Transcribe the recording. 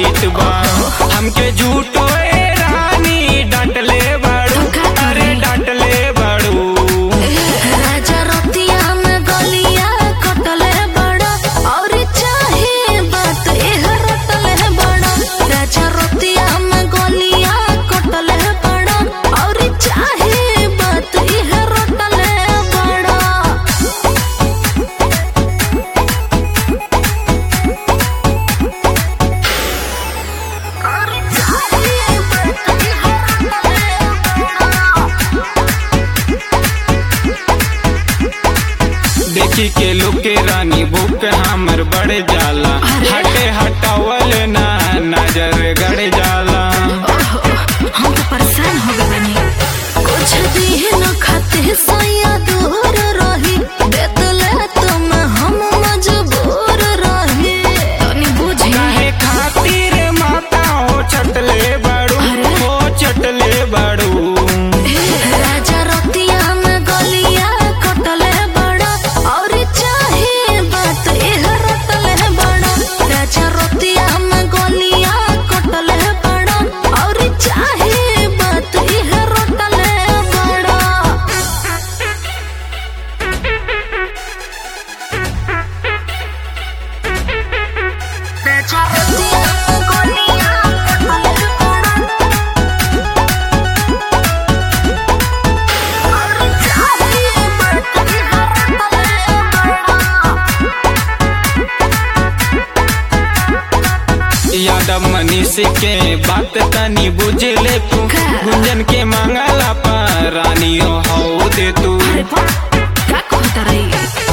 Tight बा हमके झूठो ए रानी डांटले बाड़ू अरे डांटले बाड़ू राजा रतिया में गलिया कटले बड़ा और चाहे बात एह रटले बड़ा राजा रतिया में गलिया कटले बड़ा और चाहे बात एह रटले बड़ा और चाहे बात एह रटले देखी के लोग के रानी भूख हमर बढ़ जाला अरे। हटे हटावल ना नजर गड़ जाला हम तो परेशान हो गए बनी कुछ दिन खाते सैया दूर रही बेतले तुम हम मजबूर रही तनी बुझी काहे खातिर माता हो चटले बाड़ू अरे। हो चटले बाड़ू राजा रतिया में गलिया कटले बड़ा और चाहे बात एह रटले बड़ा राजा रतिया में गलिया कटले बड़ा और चाहे बात एह रटले बड़ा यादव मनीष के बात तनी बुझ ले तू का? गुंजन के मांगला पर रानी हो दे तू अरे बा, का कहता रही